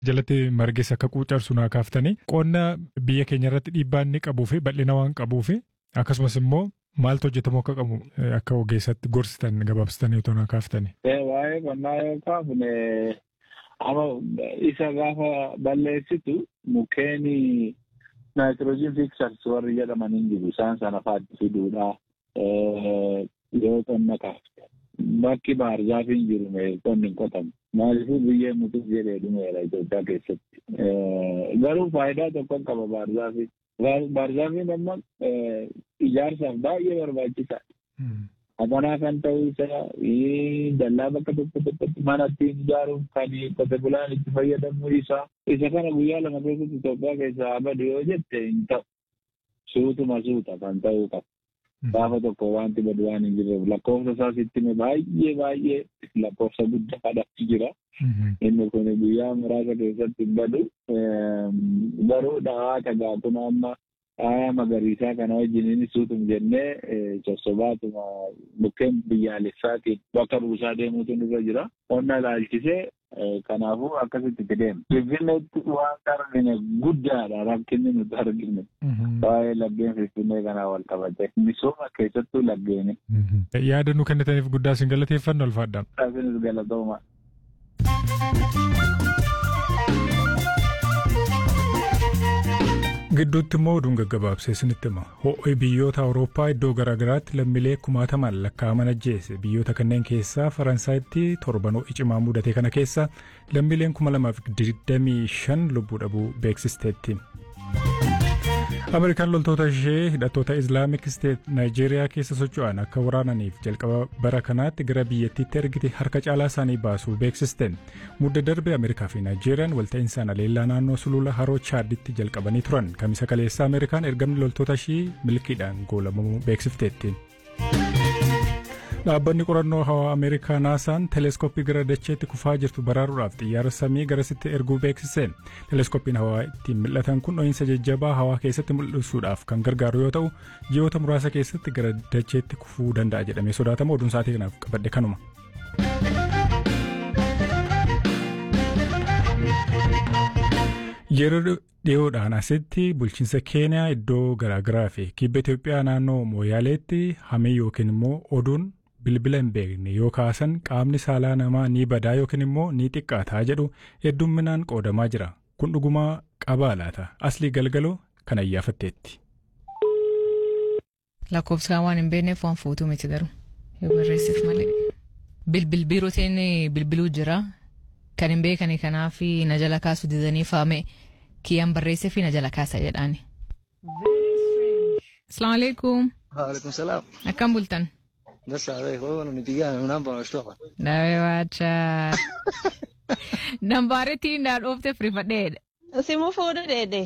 jalatti margeessa akka quucarsu naa kaaftanii qonna biyya keenya irratti dhiibbaa inni qabuu fi bal'ina waan qabuu fi akkasumas immoo maaltu hojjetamu akka qabu akka ogeessatti gorsitan gabaabsitanii otoo naa kaaftanii. Waa'ee qonnaa yoo kaafne amma isa gaafa balleessitu mukkeen naayitiroojiin fiksars warri jedhaman hin jiru isaan sana faatti fiduudha yoo qonna kaafte. Bakki baarzaafiin jiru qonni hin qotamu. Maaliifuu biyyee mutuuf jedhee dhumeera Itoophiyaa keessatti. Garuu faayidaa tokko qaba baarzaafiin. Baarzaafiin amma ijaarsaaf baay'ee barbaachisaadha. Amanaa kan ta'uu isaa dallaa bakka tokko tokkotti mana ittiin ijaaruuf kan qote bulaan itti fayyadamuu isaa isa kana guyyaa lama keessatti Itoophiyaa keessaa badu yoo jette hin ta'u. Suutuma suuta kan ta'uu qaba. Gaafa tokko wanti badu waan hin jirreef lakkoofsa isaas itti baay'ee baay'ee lakkoofsa guddaadhaatti jira. Inni kun guyyaa muraasa keessatti hin badu. Garuu dhawaa tagaa kun amma faaya magariisaa kana wajjin suutum jennee sossobaatuma mukkeen biyyaalessaatiin bakka buusaa deemuutu nurra jira. Qonna ilaalchisee kanaafuu akkasitti itti deema. Finfinneetti waan argine guddaadha rakkinni nuti argine. Waa'ee laggeen Finfinnee kanaa wal qabate. Misooma keessattuu laggeeni. Yaada nu kennitaniif guddaa isin galateeffannu alfaadhaan. Isinis galatooma. Gidduutti immoo oduun gaggabaabsee isinitti hima. Ho'i biyyoota Awurooppaa iddoo garaagaraatti lammiilee kumaatamaan lakkaa'aman ajjeese. Biyyoota kanneen keessaa Faransaayitti torban ho'i cimaa mudate kana keessa lammiileen kuma lamaaf digdamii shan lubbuu dhabuu beeksisteetti. Ameerikaan loltoota ishee hidhattoota Islaamik Steet Naayijeeriyaa keessa socho'an akka waraananiif jalqaba bara kanaatti gara biyyattiitti ergite harka caalaa isaanii baasuu beeksiste. Mudda darbe Ameerikaa fi Naayijeeriyaan walta'insaan aleellaa naannoo sulula haroo Chaaditti jalqabanii turan. Kamisa kaleessa Ameerikaan ergamni loltoota ishii milkiidhaan goolamuu beeksifteetti. Dhaabbanni qorannoo hawaa Ameerikaa naasaan teleeskooppii gara dacheetti kufaa jirtu baraaruudhaaf xiyyaara samii garasitti erguu beeksise. Teleeskooppiin hawaa ittiin mul'atan kun dho'iinsa jajjabaa hawaa keessatti mul'isuudhaaf kan gargaaru yoo ta'u, ji'oota muraasa keessatti gara dacheetti kufuu danda'a jedhamee sodaatama. Oduun sa'aatii kanaaf qabadhe kanuma. Yeroo dhiyoodhaan asitti bulchiinsa Keeniyaa iddoo garaagaraa fi kibba Itoophiyaa naannoo Mooyaaleetti hamee yookiin immoo oduun bilbila hin beekne yoo kaasan qaamni saalaa namaa ni badaa yookiin immoo ni xiqqaataa jedhu heddumminaan qoodamaa jira. Kun dhugumaa qabaa laata? Aslii galgaloo kan ayyaafatteetti. Lakkoofsaan waan hin beekneef waan fuutuu miti garuu yoo barreessite malee. Bilbil biirootiin bilbiluu jira. Kan hin beekani kanaaf na jala kaasu didanii faame kiyyaan barreessee fi na jala kaasa jedhaani. Asalaamu alaikum. Waalaikum salaam. Akkam bultan? Dasa wewe unanipigia namba unashtuka. Nawe wacha. Nambaaretti naa dhoofte firifadheedha. Simu fuudhu dheedhe.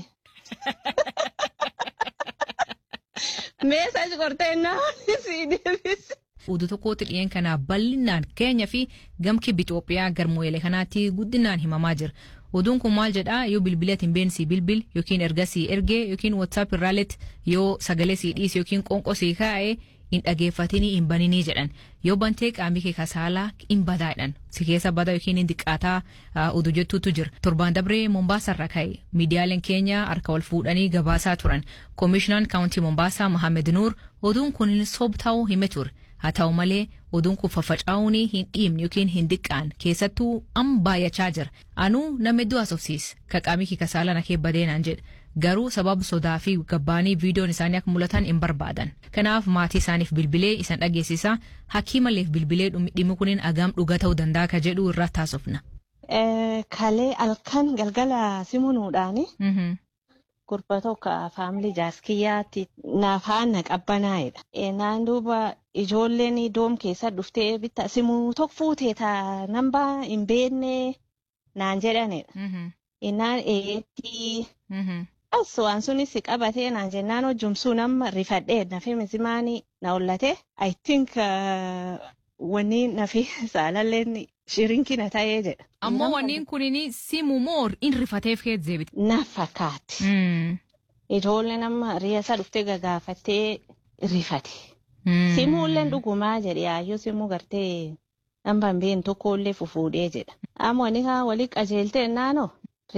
Meesaaji qorteenna sii deebise. Oduu tokkotti dhiyeen kanaa bal'inaan keenya fi gamki Itoophiyaa garmoolee kanaatti guddinaan himamaa jira. Oduun kun maal jedhaa yoo bilbila hin beensii bilbil yookiin ergasii ergee yookiin WhatsApp irraalletti yoo sagalee sii dhiise yookiin qoonqoo sii kaa'ee hin dhageeffatinii hin baninii jedhan yoo bantee qaamii kee kasaalaa hin badaadhan si keessa bada yookiin hin diqqaataa oduu jettuutu jira torbaan dabree mombaasarra ka'e miidiyaaleen keenya harka wal fuudhanii gabaasaa turan koomishinaan kaawuntii mombaasaa mohaammed nuur oduun kun hin sob ta'uu hime ture haa ta'u malee oduun kun faffaca'uun hin dhiibne yookiin hin diqqaan keessattuu amma baay'achaa jira anuu nama hedduu haasofsiis ka qaamii kee kasaalaa nakee badeenaan jedha garuu sababa sodaa fi gabbaanii viidiyoon isaanii akka mul'atan hin barbaadan kanaaf maatii isaaniif bilbilee isan dhageessisa hakiimaleef bilbilee dhimmi kuniin agam dhuga ta'uu danda'a ka jedhu irratti haasofna. Kalee halkan galgala simunuudhaani. Gurba tokko faamilii jaaskiyyaatti naaf haana qabbanaa'edha. Naan duuba ijoolleen doom keessa dhuftee bitta simuu tokko fuutee taa nambaa hin beekne naan jedhanidha. Innaan eetti. As waan sunis qabatee naan jennaan hojjumsuu nama rifadhee nafi misimaanii na hollate. I think wanni nafi saalalleen shirinkina ta'ee jedha. Ammoo wanniin kunin simu moo in rifateef kee deebite. Na fakkaatti. Ijoollee nama riyaasa dhuftee gagaafattee rifate. Simuulleen dhugumaa jedhe yaayyoo simuu gartee nambaan been tokkollee fufuudhee jedha. Amma wani haa walii qajeeltee naanoo